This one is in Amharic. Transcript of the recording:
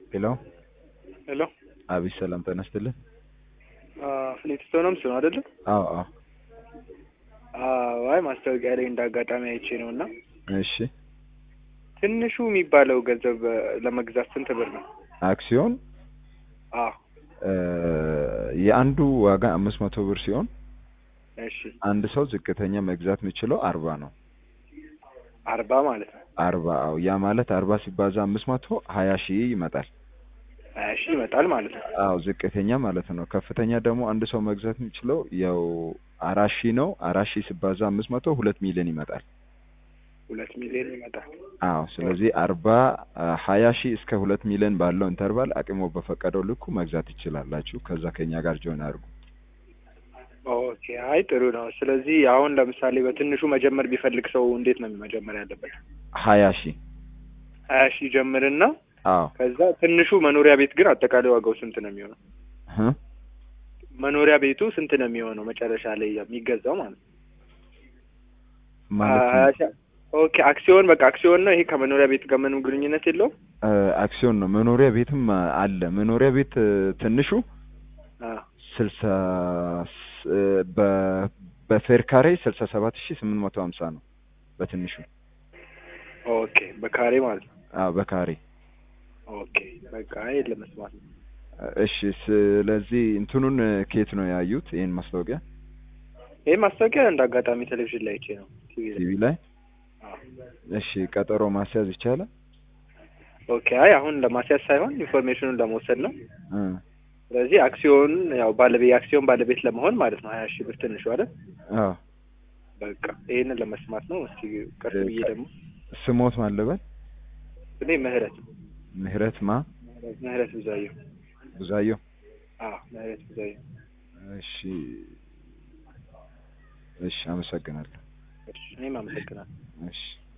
ሄሎ ሄሎ አቤት ሰላም ጤና ይስጥልኝ። ፍሊንትስቶንስ ነው አይደለ? አዎ አዎ አይ ማስታወቂያ ላይ እንደ አጋጣሚ አይቼ ነው እና እሺ ትንሹ የሚባለው ገንዘብ ለመግዛት ስንት ብር ነው? አክሲዮን አዎ እ የአንዱ ዋጋ አምስት መቶ ብር ሲሆን እሺ አንድ ሰው ዝቅተኛ መግዛት የሚችለው አርባ ነው። አርባ ማለት ነው። አርባ አዎ ያ ማለት አርባ ሲባዛ አምስት መቶ ሀያ ሺህ ይመጣል። ሀያ ሺህ ይመጣል ማለት ነው። አዎ ዝቅተኛ ማለት ነው። ከፍተኛ ደግሞ አንድ ሰው መግዛት የሚችለው ያው አራት ሺህ ነው። አራት ሺህ ሲባዛ አምስት መቶ ሁለት ሚሊዮን ይመጣል። ሁለት ሚሊዮን ይመጣል። አዎ ስለዚህ አርባ ሀያ ሺህ እስከ ሁለት ሚሊዮን ባለው ኢንተርቫል አቅሞ በፈቀደው ልኩ መግዛት ይችላላችሁ። ከዛ ከኛ ጋር ጆይን አድርጉ። ኦኬ አይ ጥሩ ነው። ስለዚህ አሁን ለምሳሌ በትንሹ መጀመር ቢፈልግ ሰው እንዴት ነው መጀመር ያለበት? ሀያ ሺህ ሀያ ሺህ ጀምርና አዎ ከዛ ትንሹ መኖሪያ ቤት ግን አጠቃላይ ዋጋው ስንት ነው የሚሆነው? እ መኖሪያ ቤቱ ስንት ነው የሚሆነው መጨረሻ ላይ የሚገዛው ማለት ነው? ማለት ሀያ ነው ሺህ ኦኬ አክሲዮን በቃ አክሲዮን ነው ይሄ ከመኖሪያ ቤት ጋር ምንም ግንኙነት የለውም? እ አክሲዮን ነው። መኖሪያ ቤትም አለ። መኖሪያ ቤት እ ትንሹ አ ስልሳ ስ- እ በ- በፌር ካሬ ስልሳ ሰባት ሺህ ስምንት መቶ ሀምሳ ነው በትንሹ። ኦኬ በካሬ ማለት ነው። አዎ በካሬ ኦኬ በቃ ይሄን ለመስማት ነው። እሺ። ስለዚህ እንትኑን ከየት ነው ያዩት ይሄን ማስታወቂያ? ይሄ ማስታወቂያ እንደ አጋጣሚ ቴሌቪዥን ላይ አይቼ ነው ቲቪ ላይ። ቲቪ ላይ። አዎ። እሺ ቀጠሮ ማስያዝ ይቻላል? ኦኬ አይ አሁን ለማስያዝ ሳይሆን ኢንፎርሜሽኑን ለመውሰድ ነው። እ ስለዚህ አክሲዮን ያው ባለቤት የአክሲዮን ባለቤት ለመሆን ማለት ነው ሀያ ሺህ ብር ትንሹ አይደል? አዎ በቃ ይሄንን ለመስማት ነው። እስቲ ቀስ ብዬ ደግሞ ስሞት ማለበት እኔ ምህረት ምህረት ማ ምህረት ብዛየው። ብዙአየሁ። አዎ ምህረት ብዛየው። እሺ እሺ፣ አመሰግናለሁ። እሺ እኔም አመሰግናለሁ። እሺ